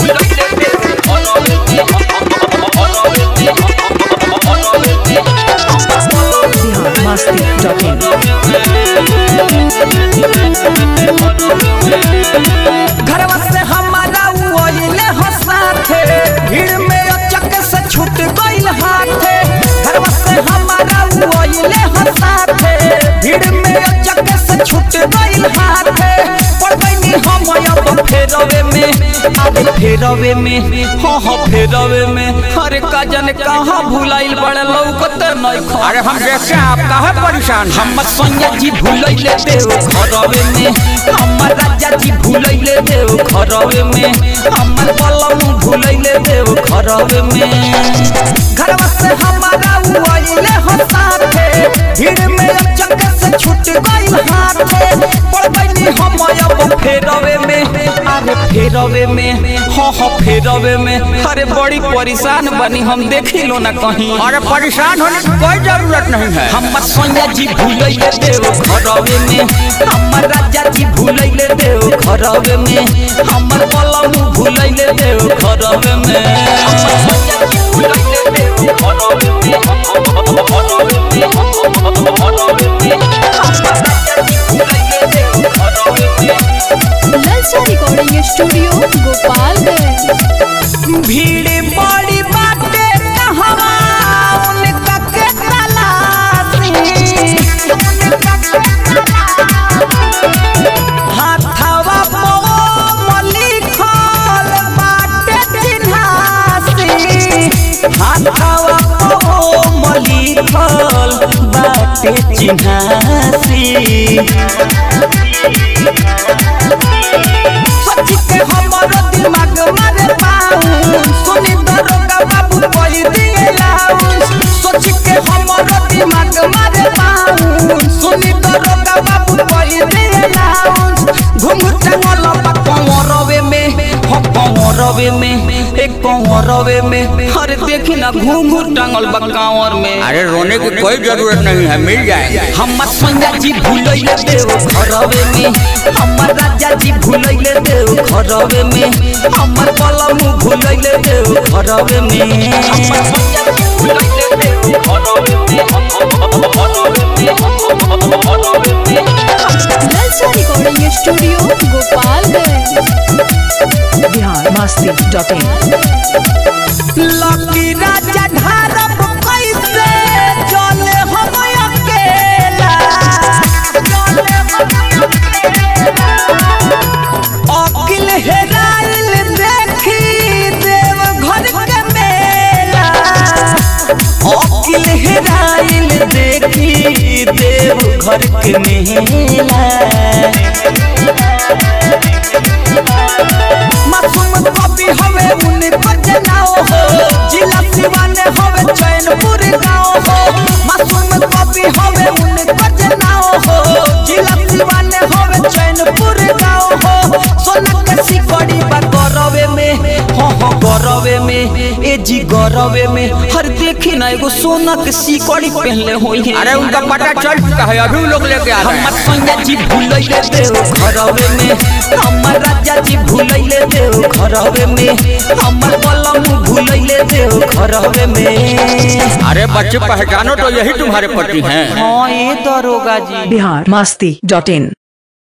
Bihar Masti dot इन घरवा से हमारा ओइले हो साथे भीड़ में अचक से छूट गइल हाथे घरवा से हमारा ओइले हो साथे भीड़ में अचक से छूट गइल हाथे पड़ गइनी हम अब फेरवे में अब फेरवे में हाँ हाँ फेरवे में अरे का जाने कहाँ भुलाइल बड़े लौकत नहीं खा अरे हम देखते हैं आप कहाँ परेशान हैं? हम सोनिया जी भूलैले देव घरवे में हमर राजा जी भूलैले देव घरवे में हमर बलम भूलैले देव घरवे में घरवा से हमारा उइले हो साथे भीड़ में अचक से छूट गइल हाथे पड़ गइनी हम अब फेरवे में अरे फेरवे में हाँ हाँ फेरवे में अरे बड़ी परेशान बनी हम देखी लो ना कहीं अरे परेशान होने की कोई जरूरत नहीं है हमर सोनिया जी भूलैले देव घरवे में हमर राजा जी भूलैले देव घरवे में हमर बलम भूलैले देव घरवे में हमर सोनिया जी भूलैले देव घरवे में घरवे में घरवे में हमर राजा जी भूलैले देव घरवे में ललचा रिकॉर्डिंग स्टूडियो गोपालगंज भीड़ बड़ी बाटे कहवा उनका के तलाशी हाथवा पो लिखल बाटे चिन्हासी हाथवा पो लिखल बाटे चिन्हासी सच्ची के हमरो दिमाग मारे पाऊ सुनी दरोगा बाबू कोई दिए लाऊ सच्ची के हमरो दिमाग मारे पाऊ सुनी दरोगा बाबू कोई दिए लाऊ घुंघटा वाला कंवरवे में हो कंवरवे में एक कंवरवे में अरे देखी ना घुंघट टांगल बा कांवर में अरे रोने की कोई जरूरत नहीं है मिल जाएंगे हमर सोनिया जी भूलैले देव घरवे में हमर राजा जी भूलैले देव घरवे में हमर बलम भूलैले देव घरवे में हमर सोनिया जी भूलैले देव घरवे में घरवे में घरवे में ललचा recording studio Gopalganj Bihar Masti dot in Lucky Raja ढारब कैसे चले हम अकेला चले हम अकेला अकिल हेराइल देखी देव घर के मेला अकिल हेराइल देखी देव घर के मेला मासूम कवि हवे उनको जनाओ हो जिला सिवाने हवे चैनपुर गाँव हो मासूम कवि हवे उनको जनाओ हो जिला सिवाने हवे चैनपुर गाँव हो सोना के सिकड़ी बा गरवे में हो हो गरवे में ए जी गरवे में हर देखी ना एगो सोना के सिकड़ी पहनले होई है अरे उनका पता चल चुका है अभी लोग लेके आ रहे हमर हैं सोनिया जी भूलैले देव घरवे में हमर राजा जी भूलैले देव घरवे में हमर बलम भूलैले देव घरवे में अरे बच्चे पहचानो तो यही तुम्हारे पति हैं हाँ ये दरोगा जी बिहार मस्ती डॉट इन